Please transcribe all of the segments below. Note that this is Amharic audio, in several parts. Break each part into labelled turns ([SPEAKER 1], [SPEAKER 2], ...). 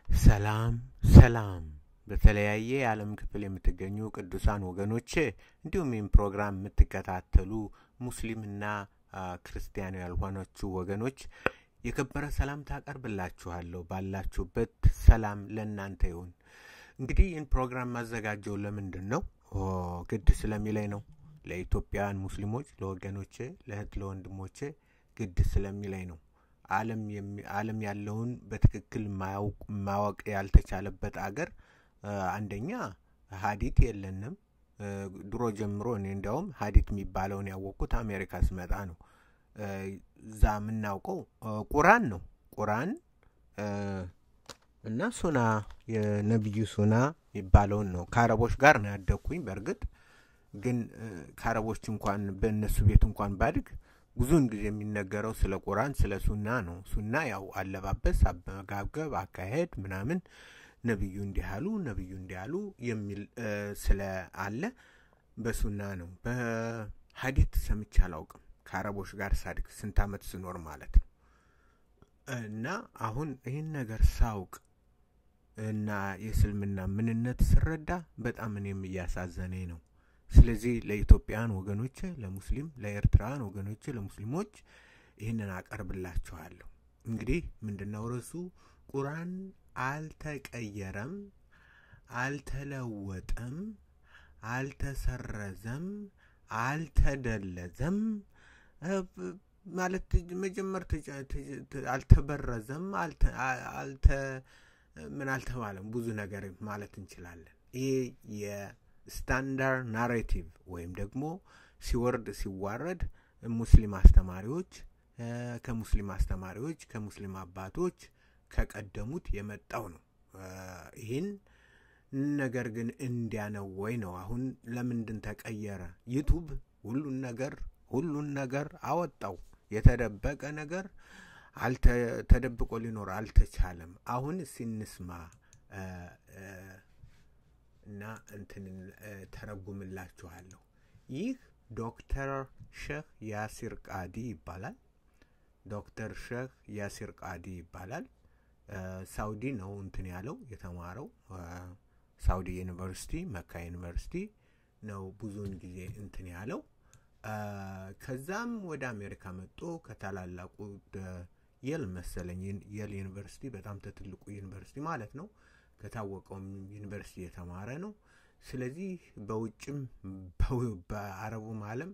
[SPEAKER 1] ሰላም ሰላም በተለያየ የዓለም ክፍል የምትገኙ ቅዱሳን ወገኖቼ እንዲሁም ይህም ፕሮግራም የምትከታተሉ ሙስሊምና ክርስቲያን ያልሆናችሁ ወገኖች የከበረ ሰላምታ አቀርብላችኋለሁ። ባላችሁበት ሰላም ለእናንተ ይሁን። እንግዲህ ይህን ፕሮግራም ማዘጋጀው ለምንድን ነው? ግድ ስለሚለኝ ነው። ለኢትዮጵያውያን ሙስሊሞች፣ ለወገኖቼ፣ ለእህት ለወንድሞቼ ግድ ስለሚለኝ ነው። ዓለም ያለውን በትክክል ማወቅ ያልተቻለበት አገር አንደኛ ሀዲት የለንም። ድሮ ጀምሮ እኔ እንዲያውም ሀዲት የሚባለውን ያወቅኩት አሜሪካ ስመጣ ነው። እዛ የምናውቀው ቁራን ነው። ቁራን እና ሱና የነቢዩ ሱና የሚባለውን ነው። ከአረቦች ጋር ነው ያደግኩኝ። በእርግጥ ግን ከአረቦች እንኳን በእነሱ ቤት እንኳን ባድግ ብዙውን ጊዜ የሚነገረው ስለ ቁርአን ስለ ሱና ነው። ሱና ያው አለባበስ፣ አመጋገብ፣ አካሄድ ምናምን ነቢዩ እንዲህ አሉ ነቢዩ እንዲህ አሉ የሚል ስለ አለ በሱና ነው። በሀዲት ሰምቼ አላውቅም። ከአረቦች ጋር ሳድግ ስንት ዓመት ስኖር ማለት ነው። እና አሁን ይህን ነገር ሳውቅ እና የእስልምና ምንነት ስረዳ በጣም እኔም እያሳዘነኝ ነው። ስለዚህ ለኢትዮጵያውያን ወገኖች፣ ለሙስሊም ለኤርትራውያን ወገኖች፣ ለሙስሊሞች ይህንን አቀርብላችኋለሁ። እንግዲህ ምንድነው ርዕሱ? ቁርአን አልተቀየረም፣ አልተለወጠም፣ አልተሰረዘም፣ አልተደለዘም ማለት መጀመር አልተበረዘም፣ አልተ ምን አልተባለም። ብዙ ነገር ማለት እንችላለን። ይሄ ስታንዳርድ ናሬቲቭ ወይም ደግሞ ሲወርድ ሲዋረድ ሙስሊም አስተማሪዎች ከሙስሊም አስተማሪዎች ከሙስሊም አባቶች ከቀደሙት የመጣው ነው። ይህን ነገር ግን እንዲያ ነው ወይ ነው? አሁን ለምንድን ተቀየረ? ዩቱብ ሁሉን ነገር ሁሉን ነገር አወጣው። የተደበቀ ነገር ተደብቆ ሊኖር አልተቻለም። አሁን ሲንስማ እና እንትን ተረጉምላችኋለሁ። ይህ ዶክተር ሼህ ያሲር ቃዲ ይባላል። ዶክተር ሼህ ያሲር ቃዲ ይባላል። ሳውዲ ነው እንትን ያለው የተማረው ሳውዲ ዩኒቨርሲቲ መካ ዩኒቨርሲቲ ነው ብዙውን ጊዜ እንትን ያለው። ከዛም ወደ አሜሪካ መጥቶ ከታላላቁ የል መሰለኝ የል ዩኒቨርሲቲ በጣም ትልቁ ዩኒቨርሲቲ ማለት ነው ከታወቀውም ዩኒቨርሲቲ የተማረ ነው። ስለዚህ በውጭም በአረቡም ዓለም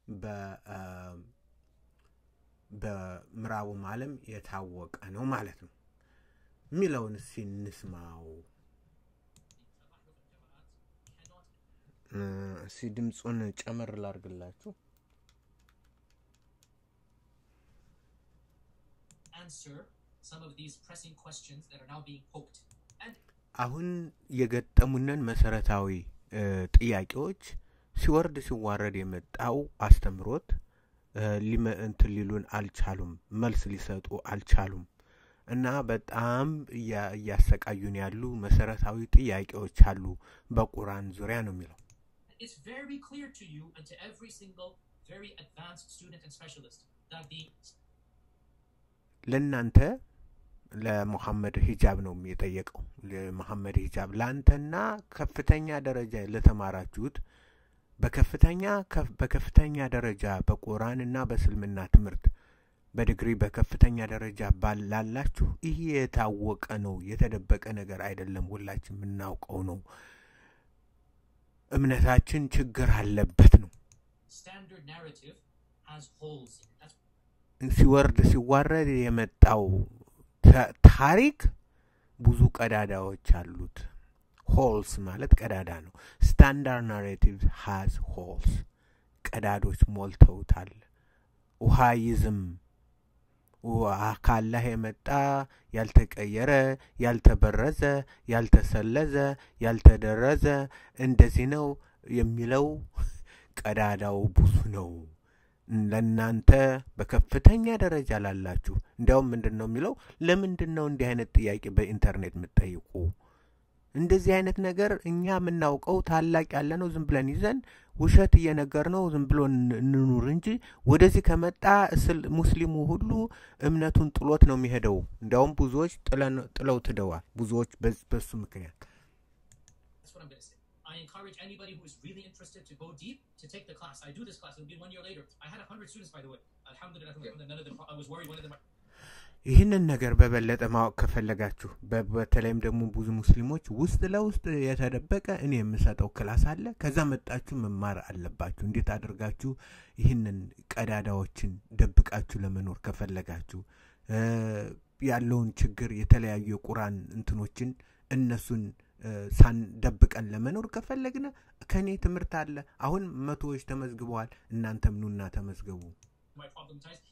[SPEAKER 1] በምዕራቡም ዓለም የታወቀ ነው ማለት ነው። የሚለውን እስኪ እንስማው። እስኪ ድምፁን ጨመር ላርግላችሁ። አሁን የገጠሙንን መሰረታዊ ጥያቄዎች ሲወርድ ሲዋረድ የመጣው አስተምሮት እንትን ሊሉን አልቻሉም፣ መልስ ሊሰጡ አልቻሉም። እና በጣም እያሰቃዩን ያሉ መሰረታዊ ጥያቄዎች አሉ በቁርአን ዙሪያ ነው የሚለው። ለእናንተ ለሙሐመድ ሂጃብ ነው የጠየቀው። ለሙሐመድ ሂጃብ ለአንተና ከፍተኛ ደረጃ ለተማራችሁት በከፍተኛ በከፍተኛ ደረጃ በቁርአንና በእስልምና ትምህርት በዲግሪ በከፍተኛ ደረጃ ባላላችሁ ይህ የታወቀ ነው፣ የተደበቀ ነገር አይደለም። ሁላችን የምናውቀው ነው። እምነታችን ችግር አለበት ነው። ሲወርድ ሲዋረድ የመጣው ታሪክ ብዙ ቀዳዳዎች አሉት። ሆልስ ማለት ቀዳዳ ነው። ስታንዳርድ ናሬቲቭ ሃዝ ሆልስ፣ ቀዳዶች ሞልተውታል። ውሃ ይዝም ካላህ የመጣ ያልተቀየረ፣ ያልተበረዘ፣ ያልተሰለዘ፣ ያልተደረዘ እንደዚህ ነው የሚለው ቀዳዳው ብዙ ነው። ለእናንተ በከፍተኛ ደረጃ ላላችሁ እንዲያውም ምንድን ነው የሚለው? ለምንድን ነው እንዲህ አይነት ጥያቄ በኢንተርኔት የምትጠይቁ? እንደዚህ አይነት ነገር እኛ የምናውቀው ታላቅ ያለ ነው ዝም ብለን ይዘን ውሸት እየነገር ነው ዝም ብሎ እንኑር እንጂ ወደዚህ ከመጣ እስል ሙስሊሙ ሁሉ እምነቱን ጥሎት ነው የሚሄደው። እንዲያውም ብዙዎች ጥለው ትደዋል። ብዙዎች በሱ ምክንያት
[SPEAKER 2] That's what I'm going to say. I encourage anybody who is really interested to go deep to take the class. I do this class. It'll be one year later. I had 100 students, by the way. Alhamdulillah, alhamdulillah, none of them, I was worried one of them.
[SPEAKER 1] ይህንን ነገር በበለጠ ማወቅ ከፈለጋችሁ በተለይም ደግሞ ብዙ ሙስሊሞች ውስጥ ለውስጥ የተደበቀ እኔ የምሰጠው ክላስ አለ። ከዛ መጣችሁ መማር አለባችሁ። እንዴት አድርጋችሁ ይህንን ቀዳዳዎችን ደብቃችሁ ለመኖር ከፈለጋችሁ ያለውን ችግር የተለያዩ የቁራን እንትኖችን እነሱን ሳንደብቀን ለመኖር ከፈለግነ ከእኔ ትምህርት አለ። አሁን መቶዎች ተመዝግበዋል። እናንተም ኑና ተመዝገቡ።
[SPEAKER 2] My problematized.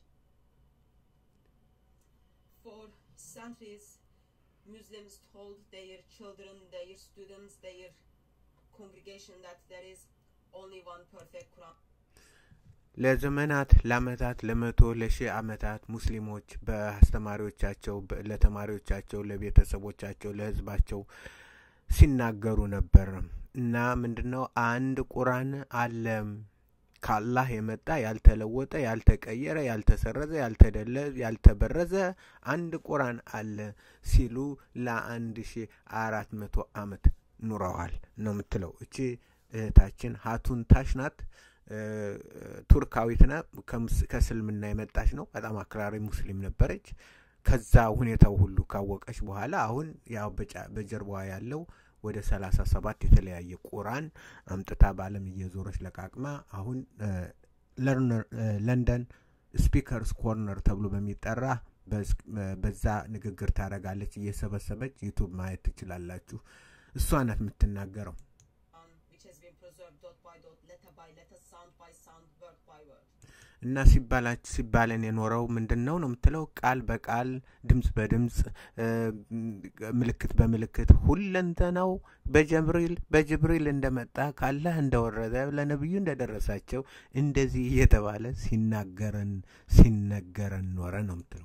[SPEAKER 3] For centuries, Muslims told their children, their students, their congregation that there is only one perfect Quran.
[SPEAKER 1] ለዘመናት ለአመታት ለመቶ ለሺህ አመታት ሙስሊሞች በአስተማሪዎቻቸው ለተማሪዎቻቸው ለቤተሰቦቻቸው ለህዝባቸው ሲናገሩ ነበር እና ምንድን ነው አንድ ቁራን አለ ከአላህ የመጣ ያልተለወጠ ያልተቀየረ ያልተሰረዘ ያልተደለ ያልተበረዘ አንድ ቁራን አለ ሲሉ ለአንድ ሺ አራት መቶ አመት ኑረዋል ነው የምትለው እቺ እህታችን ሀቱን ታሽ ናት ቱርካዊት ና ከስልምና የመጣች ነው በጣም አክራሪ ሙስሊም ነበረች ከዛ ሁኔታው ሁሉ ካወቀች በኋላ አሁን ያው በጀርባዋ ያለው ወደ ሰላሳ ሰባት የተለያየ ቁራን አምጥታ በአለም እየዞረች ለቃቅማ አሁን ለንደን ስፒከርስ ኮርነር ተብሎ በሚጠራ በዛ ንግግር ታደረጋለች እየሰበሰበች ዩቱብ ማየት ትችላላችሁ እሷ ናት የምትናገረው
[SPEAKER 3] which has been preserved dot by dot, letter by letter, sound by sound, word by word.
[SPEAKER 1] እና ሲባላች ሲባለን የኖረው ምንድን ነው ነው የምትለው ቃል በቃል ድምፅ በድምፅ ምልክት በምልክት ሁለንተናው በጀብሪል በጅብሪል እንደመጣ ካላህ እንደወረደ ለነቢዩ እንደደረሳቸው እንደዚህ እየተባለ ሲናገረን ሲነገረን ኖረ ነው የምትለው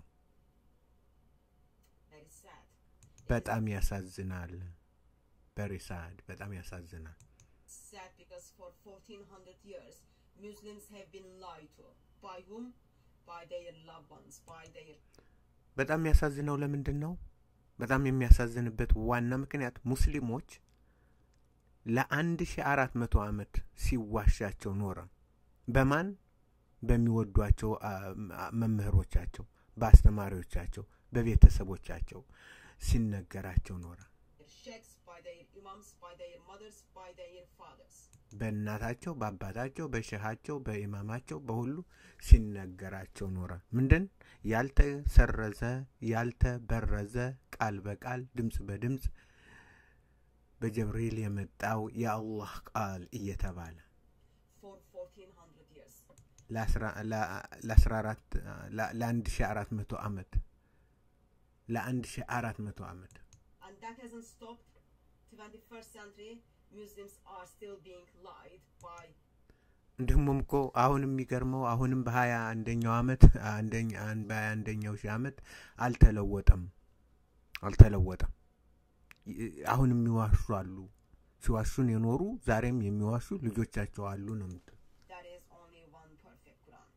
[SPEAKER 3] Very sad.
[SPEAKER 1] በጣም ያሳዝናል በሪሳድ በጣም ያሳዝናል
[SPEAKER 3] Sad because for 1400 years, Muslims have been lied to. By whom? By their loved ones, by their
[SPEAKER 1] በጣም የሚያሳዝነው ለምንድን ነው በጣም የሚያሳዝንበት ዋና ምክንያት ሙስሊሞች ለአንድ ሺ አራት መቶ ዓመት ሲዋሻቸው ኖረ በማን በሚወዷቸው መምህሮቻቸው በአስተማሪዎቻቸው በቤተሰቦቻቸው ሲነገራቸው ኖረ
[SPEAKER 3] sheikhs, by their imams, by their mothers, by their fathers.
[SPEAKER 1] በእናታቸው በአባታቸው በሸሃቸው በኢማማቸው በሁሉ ሲነገራቸው ኖረ ምንድን ያልተሰረዘ ያልተበረዘ ቃል በቃል ድምፅ በድምፅ በጀብሪል የመጣው የአላህ ቃል እየተባለ
[SPEAKER 3] For 1400 years.
[SPEAKER 1] ለአስራ አራት ለአንድ ሺ አራት መቶ ዓመት ለአንድ ሺ አራት መቶ ዓመት
[SPEAKER 3] And that hasn't stopped. 21st century, Muslims are still being lied by
[SPEAKER 1] እንዲሁም እኮ አሁን የሚገርመው አሁንም በሀያ አንደኛው አመት አንደኛ በሀያ አንደኛው ሺህ አመት አልተለወጠም አልተለወጠም አሁን የሚዋሹ አሉ ሲዋሹን የኖሩ ዛሬም የሚዋሹ ልጆቻቸው አሉ ነው የምትለው
[SPEAKER 3] there is only one perfect Quran.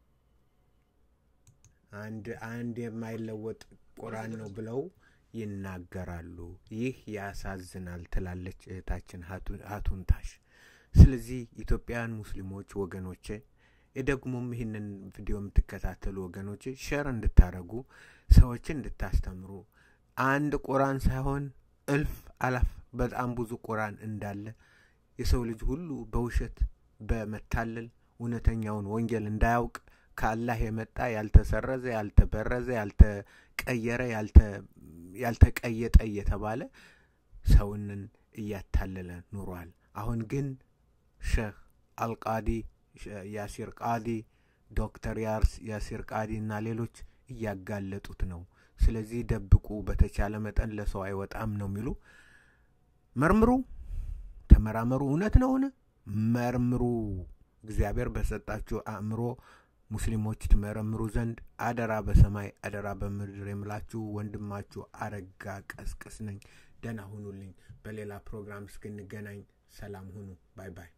[SPEAKER 1] አንድ አንድ የማይለወጥ ቁራን ነው ብለው ይናገራሉ ይህ ያሳዝናል ትላለች እህታችን ሀቱንታሽ ስለዚህ ኢትዮጵያውያን ሙስሊሞች ወገኖቼ ደግሞም ይህንን ቪዲዮ የምትከታተሉ ወገኖቼ ሸር እንድታደረጉ ሰዎችን እንድታስተምሩ አንድ ቁራን ሳይሆን እልፍ አላፍ በጣም ብዙ ቁራን እንዳለ የሰው ልጅ ሁሉ በውሸት በመታለል እውነተኛውን ወንጌል እንዳያውቅ ከአላህ የመጣ ያልተሰረዘ ያልተበረዘ ያልተቀየረ ያልተቀየጠ እየተባለ ሰውንን እያታለለ ኑሯል አሁን ግን ሼህ አልቃዲ ያሲር ቃዲ ዶክተር ያሲር ቃዲ እና ሌሎች እያጋለጡት ነው ስለዚህ ደብቁ በተቻለ መጠን ለሰው አይወጣም ነው የሚሉ መርምሩ ተመራመሩ እውነት ነውን መርምሩ እግዚአብሔር በሰጣችሁ አእምሮ ሙስሊሞች ትመረምሩ ዘንድ አደራ በሰማይ አደራ በምድር የምላችሁ ወንድማችሁ አረጋ ቀስቅስ ነኝ ደህና ሁኑልኝ። በሌላ ፕሮግራም እስክንገናኝ ሰላም ሁኑ። ባይ ባይ።